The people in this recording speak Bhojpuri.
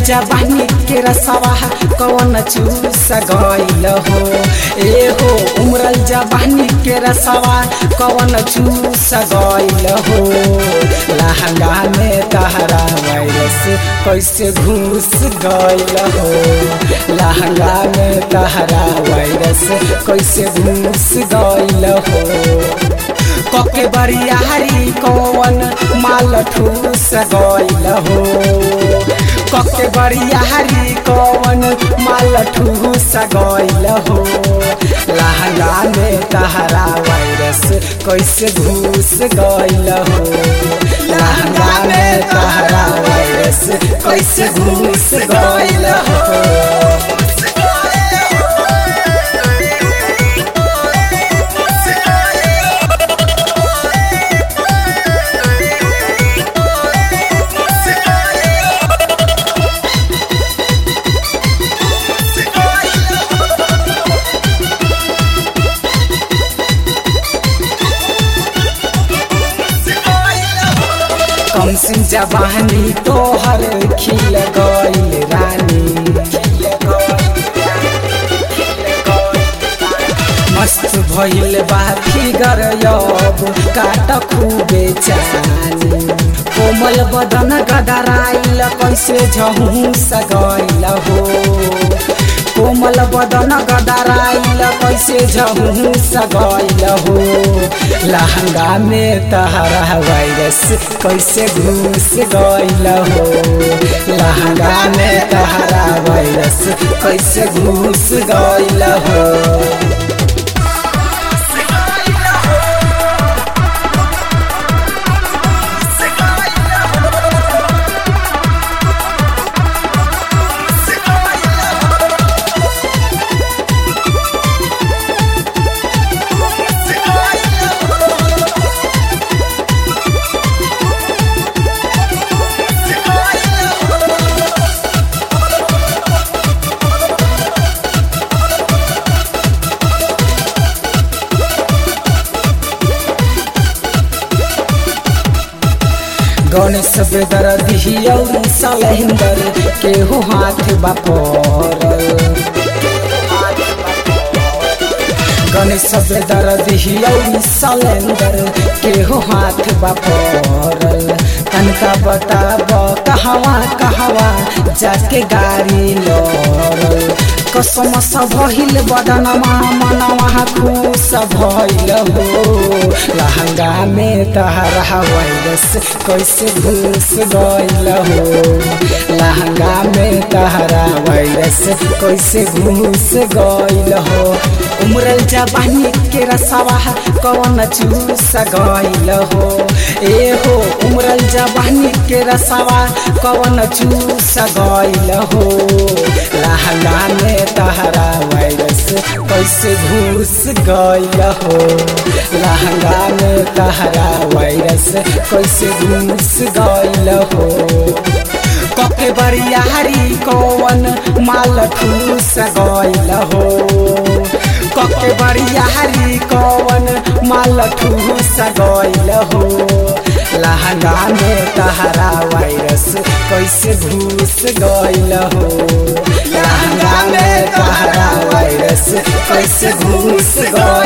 जबानी के रसवा कौन चूस गइल हो ए हो उमरल जबानी के रसवा कौन चूस गइल हो लहंगा में तहरा वायरस कैसे घुस गइल हो लहंगा में तहरा वायरस कैसे घुस गइल हो कके बरियारी कौन माल ठूस गइल हो कके बरियारी कौन माल ठूस गइल हो लहंगा में तहरा वायरस कैसे घुस गइल हो लहंगा में तहरा वायरस कैसे घुस गइल हो कम सिंह जवानी तोहर खिल गइल रानी मस्त भइल बा फिगर यब काट खूबे चानी कोमल बदन गदराइल कैसे झहुस गइल हो कोमल बदन गदराइल कैसे झहुस गइल हो लहंगा में तहरा वायरस कैसे घुस गइल हो लहंगा में तहरा वायरस कैसे घुस गइल हो गणेश बेदर दिहियौरी सलहिंदर केहू हाथ बापर गणेश बेदर दिहियौरी सलेंदर केहू हाथ बापर तनका बताब कहवा कहवा जाके गाड़ी लड़ल कसम भइल बदनमा मनवा खुश भइल हो लहंगा में तहरा वायरस कैसे घुस गइल हो लहंगा में तहरा वायरस कैसे घुस गइल हो उमरल जवानी के रसवा कौन चूस गइल हो ए हो उमरल जवानी के रसवा कौन चूस गइल हो लहंगा में तहरा वायरस कैसे घुस गइल हो लहंगा में तहरा वायरस कैसे घुस गइल हो कके बरियारी कौन माल ठूस गइल हो कके बरियारी कौन माल ठूस गइल हो लहंगा में तहरा वायरस कैसे घुस गइल हो लहंगा में तहरा वायरस कैसे घुस गइल